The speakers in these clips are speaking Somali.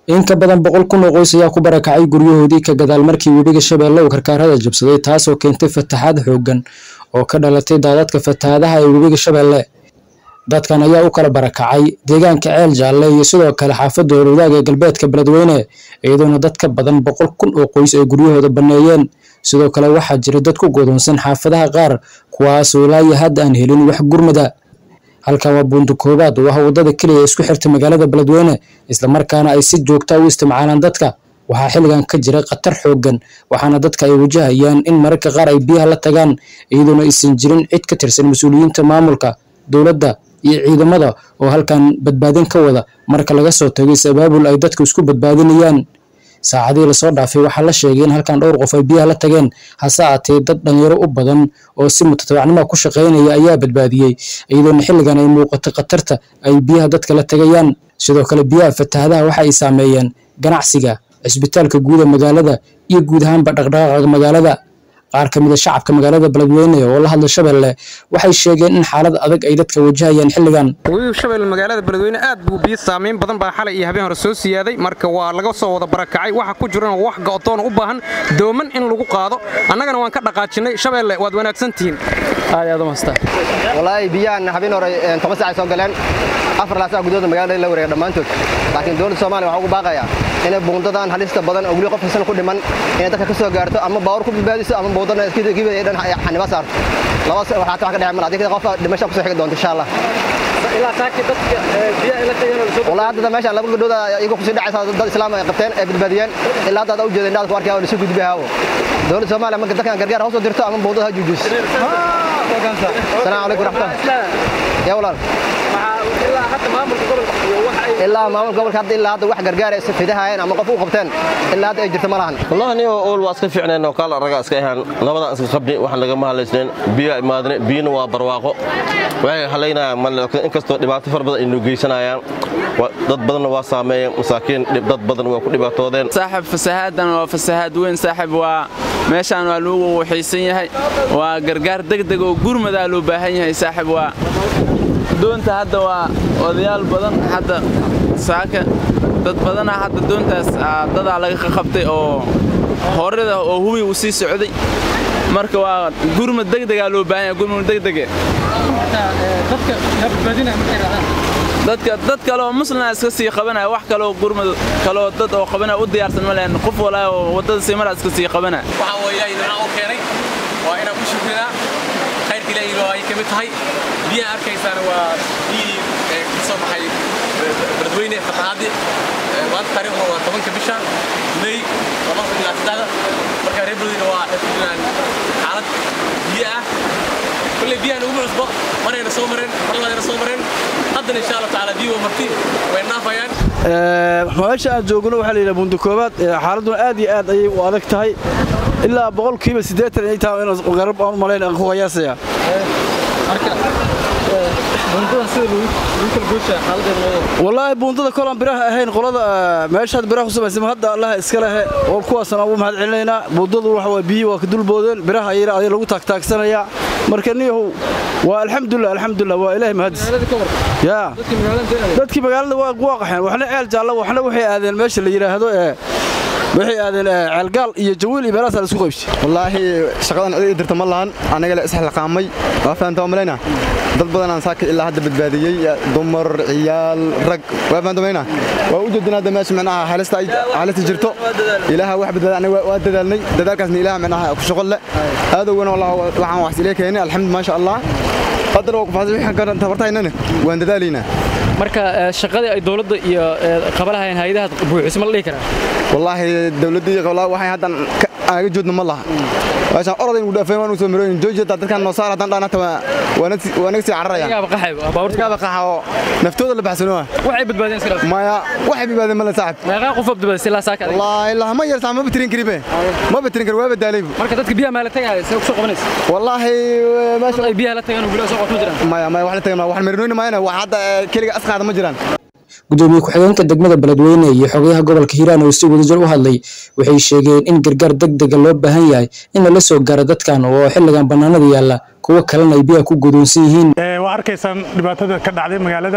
in ka badan boqol kun oo qoys ayaa ku barakacay guryahoodii ka gadaal markii webiga shabeelle uu karkaarada jabsaday taasoo keentay fataxaad xooggan oo ka dhalatay daadadka fatahaadaha ee webiga shabeelle dadkan ayaa u kala barakacay deegaanka ceel jaalle iyo sidoo kale xaafadda howlwadaag ee galbeedka beledweyne iyadoona dad ka badan boqol kun oo qoys ay guryahooda banneeyeen sidoo kale waxaa jira dad ku godoonsan xaafadaha qaar kuwaasoo ilaa iyo hadda aan helin wax gurmada halkan waa buunta koowaad oo ah waddada keliya ee isku xirta magaalada beledweyne islamarkaana ay si joogta u isticmaalaan dadka waxaa xilligan ka jira khatar xooggan waxaana dadka ay wajahayaan in mararka qaar ay biyaha la tagaan iyadoona aysan jirin cid ka tirsan mas-uuliyiinta maamulka dowladda iyo ciidamada oo halkan badbaadin ka wada marka laga soo tago is-abaabul ay dadku isku badbaadinayaan saacadihii lasoo dhaafay waxaa la sheegay in halkan dhowr qof ay biyaha la tageen hase aatee dad dhalinyaro u badan oo si mutatabacnimo ku shaqaynaya ayaa badbaadiyey iyadoona xilligan ay muuqato khatarta ay biyaha dadka la tagayaan sidoo kale biyaha fatahadaha waxa ay saameeyeen ganacsiga cisbitaalka guuda magaalada iyo guud ahaanba dhaqdhaqaaqa magaalada qaar ka mida shacabka magaalada beledweyne oo la hadla shabeelle waxay sheegeen in xaalad adag ay dadka wajahayaan xilligan webiga shabeelle magaalada beledweyne aad buu biyo saamayn badan baa xalay iyo habeen hore soo siyaaday marka waa laga soo wada barakacay waxa ku jirana wax go'doon u baahan dooman in lagu qaado annagana waan ka dhaqaajinnay shabeelle waad wanaagsantihiin aad aad u mahadsan wallaahi biyahan habeen hore toban saac ay soo galeen afar laasac gudooda magaalada la wareega dhammaantood laakiin dowladda soomaaliya waxaa ugu baaqayaa inay buundadan halista badan oo weli qof kasana ku dhiman inay dadka ka soo gaarto ama baawur ku badbaadiso ama buundana iskiba ay dhan xaniba saarto labadaas waxaa wax ka dhexay mal adiga qof dhimasho kusoo xigi doonto insha allah والله هذا ماشي لابد قدود يقول كسي دحيس dad islaam ay qabteen ay badbaadiyeen ilaa hadda u jeeday inaad ku arkay oo isu gudbay hawo dawladda Soomaaliya ma dadkan gargaar hoos u dirto ama buudaha juujis السلام عليكم ورحمة الله يا ولاد ilaa maamulka gobolka hadda ilaa hadda wax gargaar ay fidahaayeen ama qof u qabteen ilaa hadda ay jirto ma lahan wallahi niyo ool waa iska fiicneen oo kala raga iska ahaan labadan iska qabni waxaan laga mahalaysneen biyo imaadne biyana waa barwaaqo waxay halaynayaan mal inkastoo dhibaato far badan ay noo geysanayaan dad badanna waa saameeyeen masaakiin dad badan waa ku dhibaatoodeen saaxib fasahaadan waa fasahaad weyn saaxib waa meeshaan waa lagu waxiisan yahay waa gargaar degdeg oo gurmadaa loo baahan yahay saaxib waa doonta hadda waa odayaal badan hadda saaka dad badana hadda doontaas dadaa laga qabtay oo horida oo hubi uu sii socday marka waa gurmad degdegaa loo baahan yahay gurmad degdege dadka dad kale oo muslima iska sii qabanaya wax kale oo gurmad kale oo dad oo qabanaya u diyaarsan ma lehen qof walaa oo waddada sii maraa iska sii qabanaya waxaa waa ilaahay nimca u keenay waa inaan ku shukrinaa khayrka ilaahay oo ay ka mid tahay biyaha arkaysaana waa biyihii ka soo baxay beledweyne fatahaadii maanta taariikhuna waa tobanka bisha may labada ilaa saddexda marka reer beledweyne waa waxay ku jiraan xaalad biyo ah kulley biyahan ugu cusbo marayna soo mareen mar labaadayna soo mareen haddana insha allah tacaala biyo marti way naafayaan meesha aan joogno waxaa la yidhaha buunda koobaad xaaladduna aad iyo aad ayay u adag tahay ilaa boqolkiiba siddeetan ay tahay inaan garab aan malayn aan ku qiyaasaya wallaahi buundada kolaan biraha ahayn qolada meeshaad biraha ku samaysama hadda allaha iska lehe oo kuwaasna ugu mahad celinaynaa buundadu waxa waa biyihi waa ka dulboodeen biraha ayana ayaa lagu taagtaagsanayaa marka niyahow waa alxamdulilah alxamdulilah waa ilaahay mahadis yaa dadkii magaalada waa waa qaxeen waxna ceel jaalla waxna waxay aadeen meesha la yidhaahdo ee waxay aadeen ceelgaal iyo jawiil iyo meelahaas la isku qaybsay wallaahi shaqadan cid ii dirta ma lahan aniga la isxilqaamay waa fahantaa malayna dad badan aan saaka ilaa hadda badbaadiyey dumar ciyaal rag waa fahantaa malayna waa u jeedin hadda meesha micnaha halista ay halista jirto ilaaha wax badbaada aniga waa dadaalnay dadaalkaasna ilaaha micnaha ku shaqo leh aadowgana wallahi waxaan wax ilaa keenay alxamdu maasha allah haddana waa ku fahansan waxaan ka tabartaynana waan dadaalaynaa marka shaqadii ay dowladda iyo qabalahayeen hay'adaha buuxisay ma la dhihi karaa wallaahi dowladda iyo qabalaa waxay haddan aaga joodna ma laha meeshaan orod aynu dhaafeen waanu soo marooyin joojiya dadkan noo saar haddaan dhaanata waa naga sii cararaya gaaba qaxay baabuurta gaaba qaxa oo naftooda la baxsano waxay badbaadeen iska maya waxay badbaadeen mala saaxib meeqa qof badbaadisay ilaa saaka wallaahi ilaa ma yartaa ma batirin karibe ma batirin kar waa badaalay marka dadka biyaha maala tagay say ku soo qabanaysa wallaahi meesha ay biyaha la tagaan guriga soo qotma jiraan maya maya wax la tagaan wax marinooni maayna wax hadda keliga asqaada ma jiraan gudoomiye ku-xigeenka degmada beledweyne iyo xogayaha gobolka hiiraan oo si wadajir u hadlay waxay sheegeen in gargaar degdega loo baahan yahay in lala soo gaaro dadkan oo xilligan bannaanada yaalla kuwo kalena ay biyaha ku godoonsan yihiin waa arkaysaan dhibaatada ka dhacday magaalada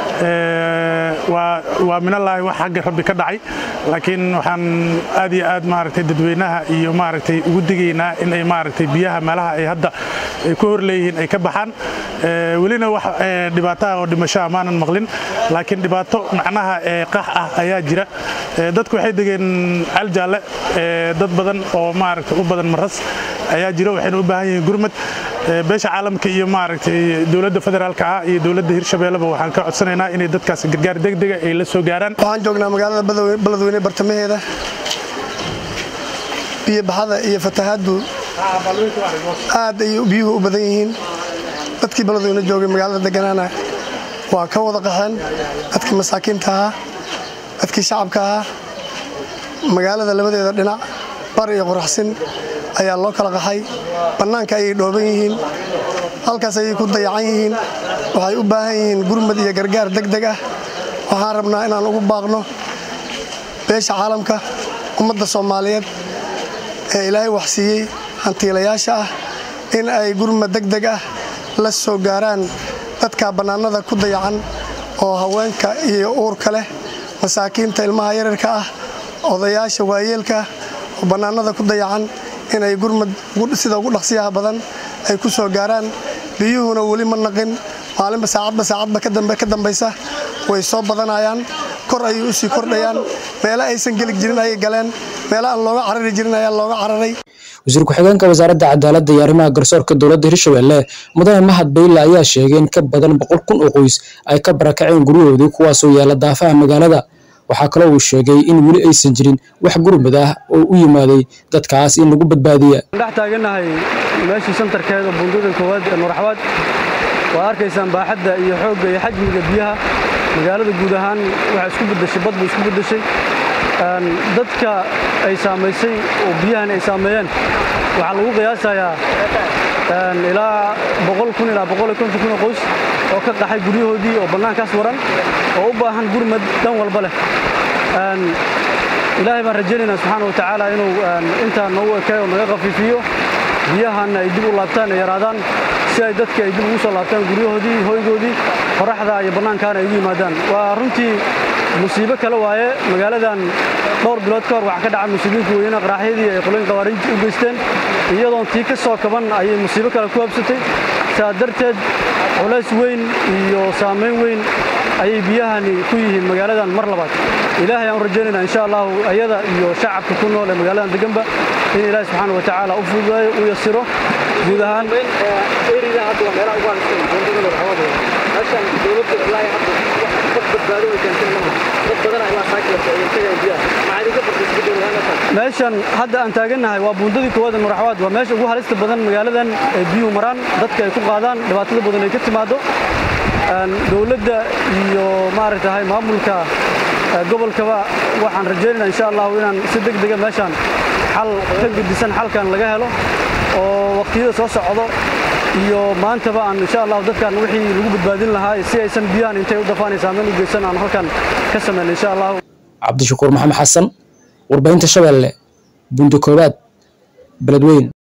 waa minallaahi wax xagga rabbi ka dhacay laakiin waxaan aad iyo aad maaragtay dadweynaha iyo maaragtay ugu digaynaa in ay maaragtay biyaha meelaha ay hadda ay ku hor leeyihiin ay ka baxaan welina wax dhibaataha oo dhimashoa maanan maqlin laakiin dhibaato macnaha qax ah ayaa jira dadku waxay degeen caljaalle dad badan oo maaragtay u badan maras ayaa jira waxayna u baahan yihiin gurmad beesha caalamka iyo maaragtay dowladda federaalka ah iyo dowladda hirshabeelleba waxaan ka codsanaynaa inay dadkaas gargaar degdega ay la soo gaaraan waxaan joognaa magaalada beledweyne bartamaheeda biyo baxada iyo fatahaaddu aad ayay biyuhu u badan yihiin dadkii beledweyne joogay magaalada deganaana waa ka wada qaxeen dadkii masaakiinta ahaa dadkii shacabka ahaa magaalada labadeeda dhinac bar iyo qoraxsin ayaa loo kala qaxay bannaanka ayay dhooban yihiin halkaas ayay ku dayacan yihiin waxay u baahan yihiin gurmad iyo gargaar degdeg ah waxaan rabnaa inaan ugu baaqno beesha caalamka ummadda soomaaliyeed ee ilaahay waxsiiyey hantiilayaasha ah in ay gurmad degdeg ah la soo gaaraan dadka bannaanada ku dayacan oo haweenka iyo uurka leh masaakiinta ilmaha yararka ah odayaasha waayeelka oo bannaanada ku dayacan inay gurmad sida ugu dhaqsiyaha badan ay ku soo gaaraan biyuhuna weli ma naqin maalinba saacadba saacadba ka dambaysa way soo badanayaan kor ayay u sii kordhayaan meelo aysan geli jirin ayay galeen meelo aan looga carari jirin ayaa looga cararay wasiir ku-xigeenka wasaaradda cadaaladda iyo arrimaha garsoorka dowladda hirshabelle mudane mahad bayle ayaa sheegay in ka badan boqol kun oo qoys ay ka barakaceen guryahoodii kuwaasoo yaala daafaha magaalada waxaa kaloo uu sheegay in weli aysan jirin wax gurmad ah oo u yimaaday dadkaas in lagu badbaadiya dhex taagannahay meeshii santarkeeda buundada koowaad ee nuuraxwaad waa arkaysaan baaxadda iyo xoogga iyo xajmiga biyaha magaalada guud ahaan waxaa isku beddeshay bad bay isku beddeshay dadka ay saamaysay oo biyahan ay saameeyeen waxaa lagu qiyaasayaa ilaa boqol kun ilaa boqol iyo konton kun oo qoys oo ka qaxay guryahoodii oo bannaankaas waran oo u baahan gurmad dhan walba leh ilaahay baan rajaynaynaa subxaana watacaala inuu intaa noogu ekay oo naga khafiifiyo biyahanna ay dib u laabtaan ay yaraadaan si ay dadka ay dib ugu soo laabtaan guryahoodii hoygoodii qoraxda iyo bannaankaana ay ugu yimaadaan waa runtii musiibo kale waaye magaaladan dhowr bilood ka hor waxaa ka dhaca musiibiinka weyne qaraaxyadii ay qoloyin qawaariinta u geysteen iyadoon tii ka soo kaban ayay musiibo kale ku habsatay saa darteed culays weyn iyo saamayn weyn ayay biyahani ku yihiin magaaladan mar labaad ilaahay aan u rajaynaynaa insha allahu ayada iyo shacabka ku nool ee magaaladan deganba in ilaahay subxaana wa tacaala u fududeeyo u yasiro guud ahaan meeshan hadda aan taagannahay waa buundadii koowaad ee muraxwaad waa meesha ugu halista badan magaaladan ay biyuhu maraan dadka ay ku qaadaan dhibaatada badan ay ka timaado dowladda iyo maaragtahay maamulka gobolkaba waxaan rajaynaynaa insha allahu inaan si deg dega meeshaan xal ka gedisan xalkan laga helo oo waqtiyada soo socdo iyo maantaba aan insha allahu dadkan wixii lagu badbaadin lahaa si aysan biyahan intay u dafaan ay saameyn u geysan aan halkan ka samayna insha allahu cabdishakuur maxamed xasan warbaahinta shabeelle bundo koobaad beledweyn